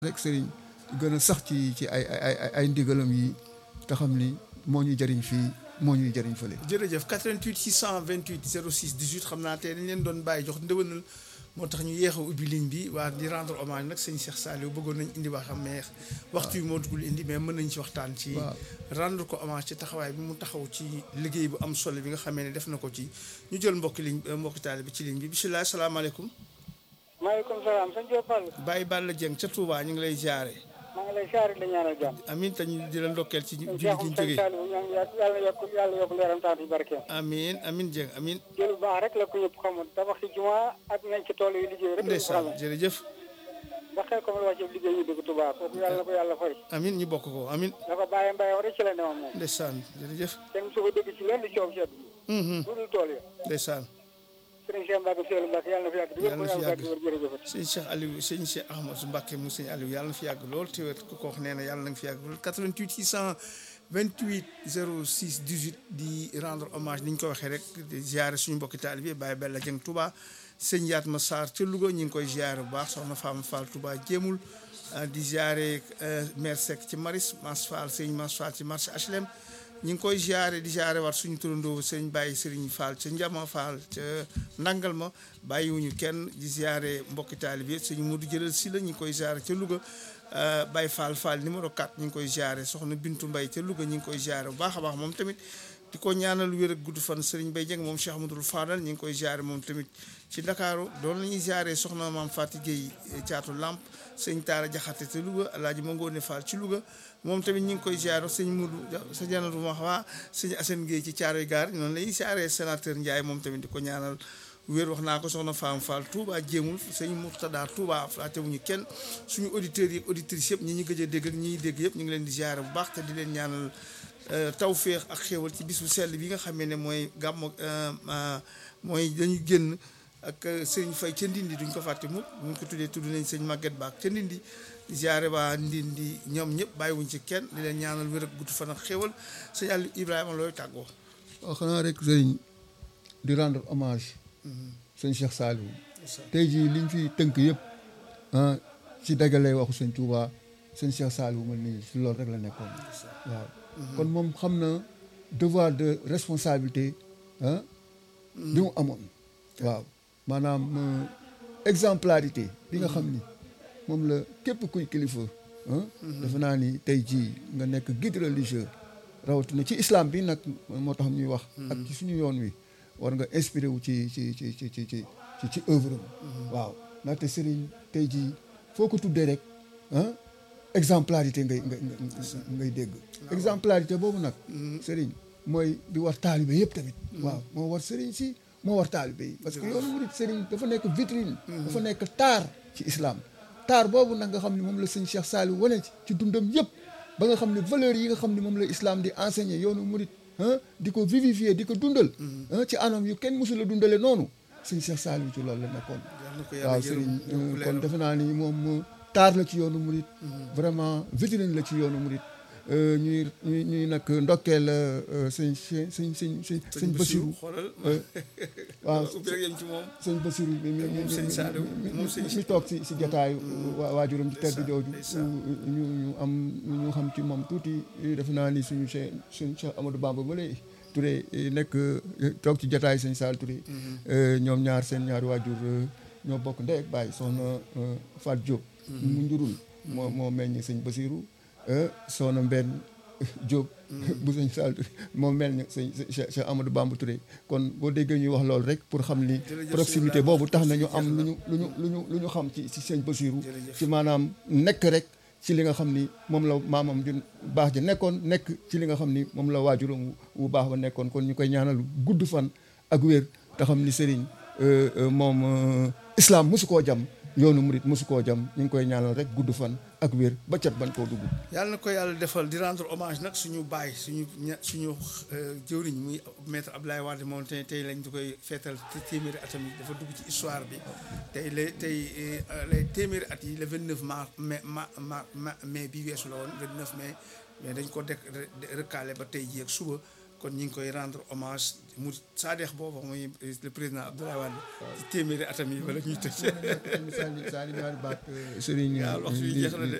rek sëriñ gën a sax ci ci ay ay ay ndigalam yi te xam ni moo ñuy jëriñ fii moo ñuy jëriñ fële. jërëjëf 88 628 06 18 xam naa tey dañ leen doon bàyyi jox ndëwënal moo tax ñu yéex a ubbi ligne bi waa di rendre hommage nag sëñ Cheikh Saliou bëggoon nañ indi wax am mais waxtu yi moo dugul indi mais mën nañ ci waxtaan ci rendre ko hommage ci taxawaay bi mu taxaw ci liggéey bu am solo bi nga xamee ne def na ko ci ñu jël mbokki ligne mbokki taali bi ci ligne bi bisimilah salaamaaleykum maaleykum salaam sëñ Diop Fall. Baye Balla Dieng ca Touba ñu ngi lay jaare maa ngi lay siyaare la ñaanal jàmm. amiin te ñu di la ndokkeel ci julli gi ñu sëñ jógee Saliou ñaan yàlla yokk yàlla yokk leeram taat yi barkeem. amiin amiin Dieng amiin jël bu baax rek la ko ñëpp xamul tabax ci juma ak nañ ci tool yi liggéey rek. la ñu ndeysaan xamee jërëjëf ba xel ko ma wàcce liggéey ñu dugg Touba kooku yàlla na ko yàlla fay. amiin ñu bokk ko amiin da ko bàyyi mbay rek ci la newoon moom. ndeysaan jërëjëf kenn su ko dégg ci lenn coow sedd. Mhm, lu dul tool yi. ndeysaan sëriñ Cheikh Mbacke Seydou Mbacke yàlla na fi yàgg. Yàlla na fi yàgg. jërëjëf. sëñ Cheikh Aliou sëñ Cheikh Ahmadou Mbacke mu sëñ Aliou yàlla na fi yàgg lool te wér ku ko wax nee na yàlla na nga fi yàgg lool 88 628 06 18 di rendre hommage ni ñu ko waxee rek di ziare suñu mbokki taalibe bi Baye Bella Dieng Touba sëñ Yatma Sarr ca Louga ñu ngi koy ziare bu baax soxna Fama Fall Touba jéemul ah, di ziare maire Seck ci Maris Mas Fall sëñ Mas Fall ci marché HLM ñu ngi koy ziare di ziare waat suñu turandoo sëñ Baye Serigne Fall ca Njama Fall ca Nangal ma bàyyiwuñu kenn di ziare mbokki taalibe sëñ Modou jëlal si la ñu ngi koy ziare ca Louga euh, Baye Fall Fall numéro 4 ñu ngi koy ziare soxna Bintu Mbaye ca Louga ñu ngi koy ziare bu baax a baax moom tamit di ko ñaanal wér ak gudd fan Serigne Baye Dieng moom Cheikh Amadou Fadal ñu ngi koy ziare moom tamit ci Ndakaaru doon la ñuy ziare soxna maam Fati Gueye caatu Lamp sëñ Taara Jaxate ca Louga Alaaji Mangoone Fall ci Louga moom tamit ñu ngi koy ziare sëñ Mudu sa janatu ma waa sëñ Assane Gueye ci Caaroy Gaar noonu la ñuy ziare sénateur Ndiaye moom tamit di ko ñaanal wér wax naa ko soxna Fam Fall Touba jéemul sëñ Murtada Touba flaatewuñu kenn suñu auditeurs yi auditrices yëpp ñi ñu gëj a dégg ak ñi ñuy dégg yëpp ñu ngi leen di ziare bu baax te di leen ñaanal tawféex ak xéewal ci bisu sell bi nga xamee ne mooy gàmmu mooy dañu génn ak sëñ Fay ca Ndindi duñ ko fàtte mukk buñ ko tuddee tudd nañ sëñ Maguette Ba ca Ndindi di ziare waa Ndindi ñoom ñëpp bàyyiwuñ ci kenn di leen ñaanal wér ak gudd fan ak xéewal sëñ Aliou Ibrahima looy tàggoo waaw xanaa rek sëriñ di rendre hommage sëñ Cheikh Saliou tey jii liñ fi tënk yëpp ah ci dagalee waxu sëñ Touba sëñ Cheikh Saliou man nii si loolu rek la nekkoon waaw kon moom xam na devoir de responsabilité ah bi mu amoon waaw maanaam euh, exemplarité bi nga xam ni moom la képp kuy kilifa ah defe naa ni tey jii nga nekk guide religieux rawatina ci islam bi nag moo tax ñuy wax ak ci suñu yoon wi war nga inspiré wu ci ci ci ci ci ci ci ci œuvre am waaw ndaxte Serigne tey jii foo ko tuddee rek ah exemplarité ngay ngay ngay dégg exemplarité boobu nag Serigne mooy bi war taalibe yëpp tamit waaw moo war Serigne si moo war taalibe yi parce que yoonu murid Serigne dafa nekk vitrine dafa nekk taar ci islam taar boobu nag nga xam ne moom la sëñ Cheikh Saliou wane ci ci dundam yëpp ba nga xam ne valeurs yi nga xam ne moom la islam di enseigner yoonu murid ah di ko vivifier di ko dundal ah ci anam yu kenn mësul a dundale noonu sëñ Cheikh Saliou ci loolu la nekkoon yal na ko yàlla waaw yërëm Serigne yokk kon leeram. defe naa ni moom taar la ci yoonu murid vraiment vitrine la ci yoonu murid ñuy ñuy ñuy nag ndokkeel sëñ sëñ sëñ sëñ sëñ sëñ Bassirou xoolal waaw ubbi rek yem ci moom sëñ Bassirou mi mi mi moom sëñ Saliou, moom sëñ mi toog si si jataayu waa waajuram ci tedd ndeysaan, jooju ndeysaan. ñu ñu am ñu xam ci moom tuuti defe naa ni suñu Cheikh suñu Cheikh Amadou Bamba ba léegi Touré nekk toog ci jataayu sëñ Sall Touré ñoom ñaar seen ñaari waajur ñoo bokk ndey ak baay soxna Fat Diop mu njurul moo moo meññ sëñ Bassirou soxna Mbenn Diop bu sëñ Sall Touré moo mel ni sëñ Cheikh Cheikh Amadou Bamba Touré kon boo déggee ñuy wax loolu rek pour xam ni Jërëjëf proximité sëñ boobu tax na ñu Ibrahima, am lu ñu lu ñu lu ñu lu ñu xam ci ci sëñ Bassirou Jërëjëf. ci maanaam nekk rek ci li nga xam ni moom la maamam ju baax ji nekkoon nekk ci li nga xam ni moom la waajuram wu- wu baax ba nekkoon kon ñu koy ñaanal gudd fan ak wér te xam ni sëriñ euh, euh, moom euh, islam mosu koo jam yoonu murit mosu koo jam ñu ngi koy ñaanal rek gudd fan ak wér ba cat ban koo dugg yàlla na ko yàlla defal di rendre hommage nag suñu baay suñu ña suñu jëwriñ muy maître Abdoulaye Wade moom tey tey lañ di koy feetal te téeméeri atam yi dafa dugg ci histoire bi tey la tey lay téeméeri at yi le 29 mars mai ma ma ma mai bi weesu la woon 29 mai mais dañ ko dek recalé ba tey jii ak suba kon ñu ngi koy rendre hommage mu saadeex boobu muy le président Abdoulaye Wade ci téeméeri atam yi wala ñuy tëj Sali Sali ñaari baat Serigne waaw waxtu bi jeex na de